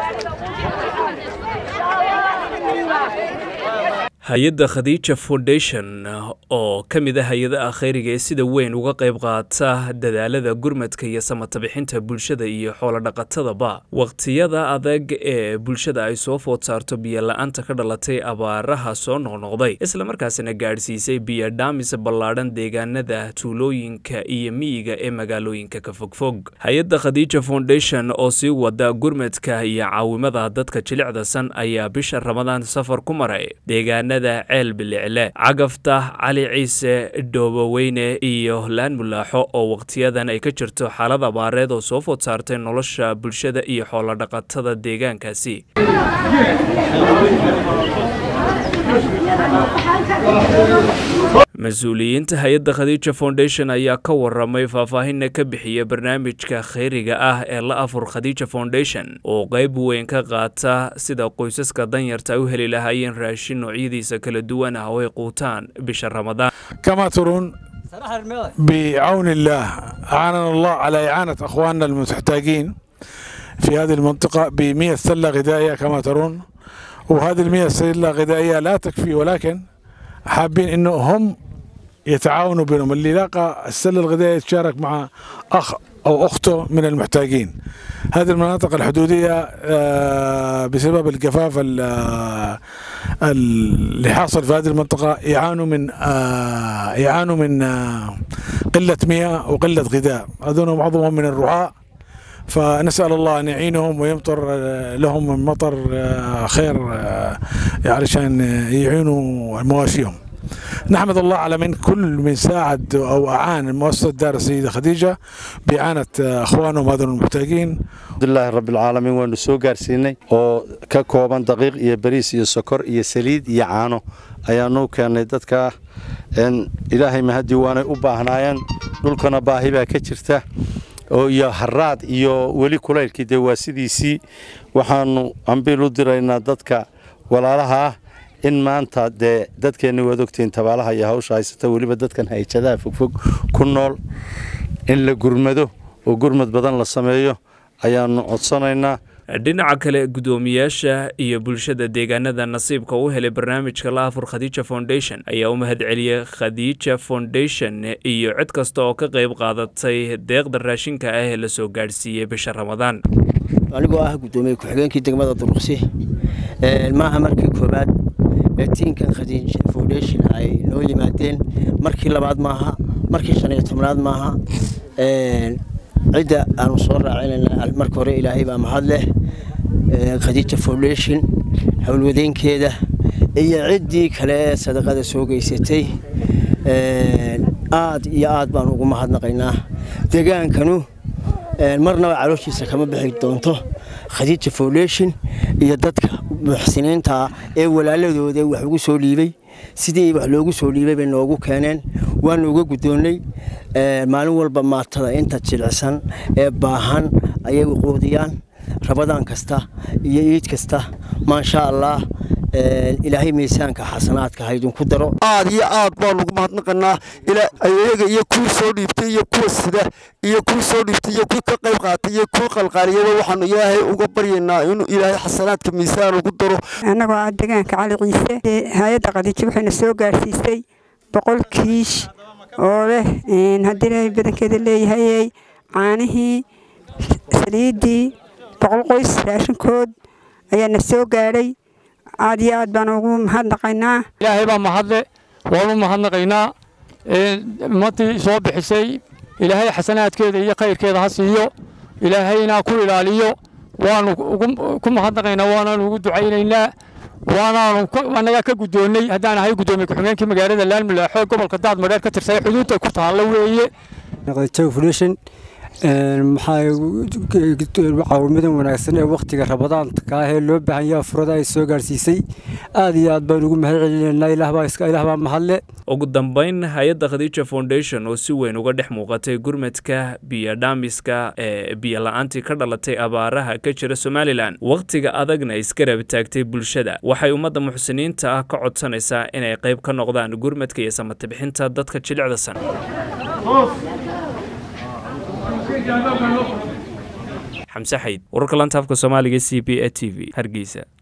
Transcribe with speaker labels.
Speaker 1: hay-adda khadiija foundation oo ka mid a hay-adaha khayriga ee sida weyn uga qayb qaata dadaalada gurmadka iyo samatabixinta bulshada iyo xoolodhaqatadaba waqtiyada adag ee bulshada ay soo food saarto biyo-la-aanta ka dhalatay abaaraha soo noqnoqday islamarkaasina gaadhsiisay biyo-dhaamis ballaadhan deegaanada tuulooyinka iyo miyiga ee magaalooyinka ka fogfog hay-adda khadiija foundation oo sii wada gurmadka iyo caawimada dadka jilicdasan ayaa bisha ramadaan safar ku maray deegaana ceel bilicle cagafta cali ciise dhooboweyne iyo laan mulaaxo oo wakhtiyadan ay ka jirto xaalad abaareed oo soo food saartay nolosha bulshada iyo xoolodhaqatada deegaankaasi mas-uuliyiinta hay-adda khadiija foundation ayaa ka waramay faahfaahinna ka bixiya barnaamijka khayriga ah ee la afur khadiija foundation oo qayb weyn ka qaata sida qoysaska danyarta ay u heli lahaayeen raashin noocyadiisa kala duwan ah oo ay quutaan bisha ramadaan
Speaker 2: كما ترون بعون الله أعاننا الله على إعانة أخواننا المحتاجين في هذه المنطقة بمية سلة غذائية كما ترون وهذه المية سلة غذائية لا تكفي ولكن حابين انه هم يتعاونوا بينهم اللي لاقى السله الغذائيه يتشارك مع اخ او اخته من المحتاجين هذه المناطق الحدوديه بسبب الجفاف اللي حاصل في هذه المنطقه يعانوا من يعانوا من قله مياه وقله غذاء هذول معظمهم من الرعاة فنسأل الله أن يعينهم ويمطر لهم من مطر خير علشان يعينوا مواشيهم نحمد الله على من كل من ساعد أو أعان مؤسسة دار السيدة خديجة بإعانة أخوانهم هذول المحتاجين
Speaker 3: alxamdulilaahi rabbilcaalamiin waanu soo gaarsiinay oo ka kooban daqiiq iyo bariis iyo sokor iyo saliid iyo caano ayaanu keennay dadka ilaahay mahadii waanay u baahnaayeen dhulkana baahi baa ka jirta oo iyo haraad iyo weli kulaylkii dee waa sidiisii waxaanu ambiil u diraynaa dadka walaalaha ah in maanta dee dadkeenni waad ogtihiin tabaalaha iyo hawsha haysata weliba dadkan hayjadaha fogfog ku nool in la gurmado oo gurmad badan la sameeyo ayaanu codsanaynaa
Speaker 1: dhinaca kale guddoomiyaasha iyo bulshada deegaanada nasiibka u helay barnaamijka la afur khadiija foundation ayaa u mahad celiyey khadiija foundation iyo cid kasta oo ka qayb qaadatay deeqda raashinka ah ee lasoo gaadhsiiyey bisha ramadaan
Speaker 4: anigoo ah guddoomiye ku-xigeenkii degmada duruqsi maaha markii koowaad ee tiinkan khadiija foundation ay noo yimaadeen markii labaad maaha markii shan iyo tobnaad maaha cidda aanu soo raacinayna marka hore ilaahay baa mahad leh khadiija foundation howlwadeenkeeda iyo ciddii kale ee sadaqada soo geysatay aad iyo aad baan ugu mahadnaqaynaa degaankanu marnaba calooshiisa kama bixi doonto khadiija foundation iyo dadka muxsiniinta ee walaaladooda wax ugu soo dhiibay sidii wax loogu soo dhiibay bay noogu keeneen waanu uga guddoonnay maalin walba maatada inta jilicsan ee baahan ayay quudiyaan rabadaan kasta iyo iid kasta maasha allah ilaahay miisaanka xasanaadka ha idinku daro
Speaker 5: aad iyo aad baan ugu mahadnaqanaa ayaga iyo kuwii soo dhiibtay iyo kuwa sida iyo kuwii soo dhiibtay iyo kuwii ka qayb qaatay iyo kuwii qalqaaliyaba waxaanu ilaahay uga baryaynaa inuu ilaahay xasanaadka miisaan ugu daro
Speaker 6: annagoo ah deegaanka cali ciise hay-adda qadiijo waxayna soo gaarsiisay boqol kiish oo leh haddii ilaahay badankeeda leeyahay caanihii saliiddii boqol qoys raashinkood ayaana soo gaadhay aad iyo aad baan ugu mahadnaqaynaa
Speaker 7: ilaahay baa mahadle waanu mahadnaqaynaa ummaddii soo bixisay ilaahay xasanaadkeeda iyo khayrkeeda ha siiyo ilaahayna ku ilaaliyo waanu ku mahadnaqaynaa waanaanu ugu ducaynaynaa waanaanu annagaa ka guddoonnay haddaan ahay guddoomiye ku-xigeenkii magaalada laalmulaaxo gobolka daad madheer ka tirsan xuduudda ku taalla weeye
Speaker 8: maxaa caawimadan wanaagsan ee wakhtiga rabadaanka ah ee loo baahan yaha furada ay soo gaarsiisay aad iyo aad baan ugu mahad celinaynaa ilaah baa mahadle
Speaker 1: ugu dambayn hay-adda khadiija foundation oo si weyn uga dhex muuqatay gurmadka biyodhaamiska ee biyola-aantii ka dhalatay abaaraha ka jira somalilan wakhtiga adagna isgarab taagtay bulshada waxay ummadda muxsiniinta ah ka codsanaysaa inay qayb ka noqdaan gurmadka iyo samatabixinta dadka jilicdasan xamse xayd wararka lantaafka soomaaliga c b e t v hargeysa